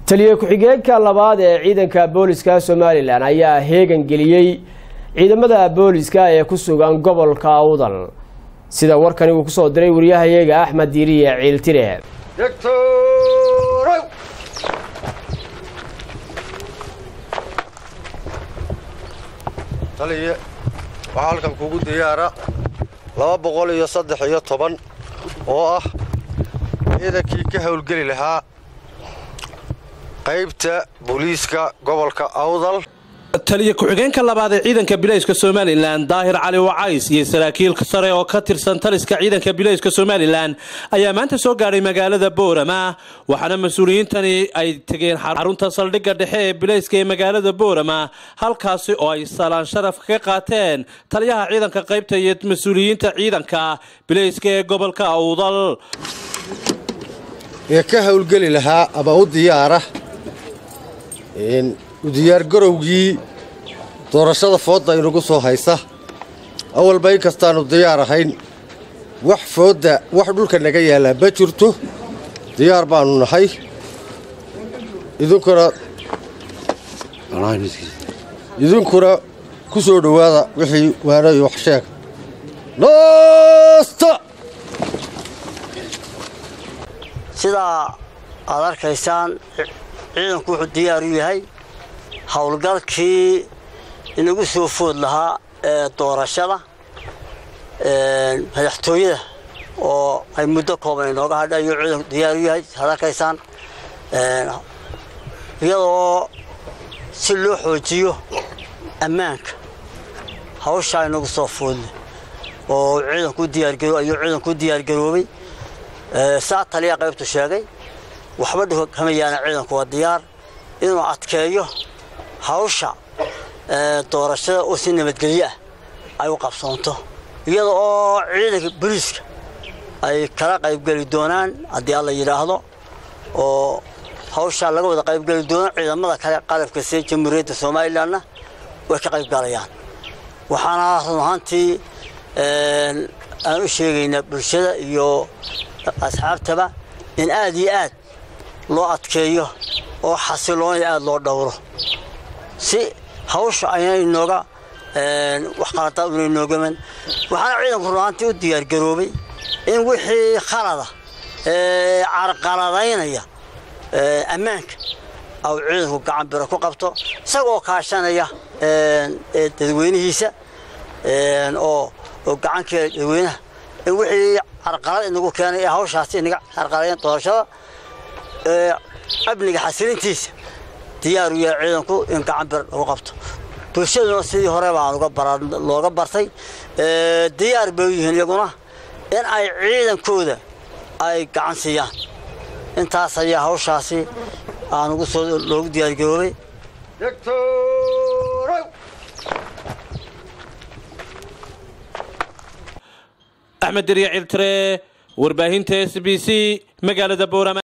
taliye ku-xigeenka labaad ee ciidanka booliska somalilan ayaa heegan geliyey ciidamada booliska ee ku sugan gobolka awdal sida warkani uu kusoo diray wariyahayaga axmed diiriye ciiltire taliye waxaa halkan kugu diyaara laba boqol iyo saddex iyo toban oo ah ciidankii ka howlgeli lahaa qaybta booliiska gobolka awdal taliye ku-xigeenka labaad ee ciidanka bilayska somalilan daahir cali wacays iyo saraakiil sare oo ka tirsan taliska ciidanka bilayska somalilan ayaa maanta soo gaadhay magaalada boorama waxaana mas-uuliyiintani ay tegeen xarunta saldhigga dhexe ee bilayska ee magaalada boorama halkaasi oo ay salaan sharaf ka qaateen taliyaha ciidanka qaybta iyo mas-uuliyiinta ciidanka bilayska ee gobolka awdal ee ka howlgeli lahaa ama u diyaara u diyaargarowgii doorashada foodda inagu soo haysa awalba in kastaannu diyaar ahayn wax foodda wax dhulka naga yaallaa ma jirto diyaar baannu nahay idinkuna idinkuna ku soo dhowaada wixii waana iyo wax sheeg noosta sidaa aad arkaysaan ciidanku wuxuu diyaar u yahay howlgalkii inagu soo food lahaa ee doorashada madaxtooyada oo ay muddo kooban inooga hadha ayuu ciidanku diyaar u yahay aad arkaysaan iyadoo si loo xoojiyo ammaanka hawshaa inagu soo foodle oo ciidanku diyaargaro ayuu ciidanku diyaargaroobay saa taliya qaybtu sheegay waxba dhulka kama yaana ciidanku waa diyaar inuu adkeeyo hawsha doorashada oo si nabadgelyo ah ay u qabsoonto iyada oo ciidanka booliiska ay kala qaybgeli doonaan haddii alla yidhaahdo oo hawshaa laga wada qaybgeli doono ciidamada kale qalabka see jamhuuriyadda somalilanna way ka qaybgalayaan waxaana run ahaantii aan u sheegaynaa bulshada iyo asxaabtaba in aad iyo aad loo adkeeyo oo xasiloon aad loo dhowro si hawsha ayna inooga wax qaladaad una inoogaman waxaana ciidanku runaantii u diyaargaroobay in wixii khalada carqaladaynaya ammaanka au ciidanku gacan biro ku qabto isagoo kaashanaya dadweynihiisa oo gacankeeda dadweynaha in wixii carqalad inagu keenay ee hawshaasi inaga carqalayn doorashada amniga xasilintiisa diyaar u yahay ciidanku in gacan bir lagu qabto bulshaduna sidii hore baan looga bartay diyaar bay u yihiin iyaguna in ay ciidankooda ay gacan siiyaan intaas ayaa hawshaasi aan ugu soo loogu diyaargaroobay axmed deriya ciltire warbaahinta s b c magaalada boorama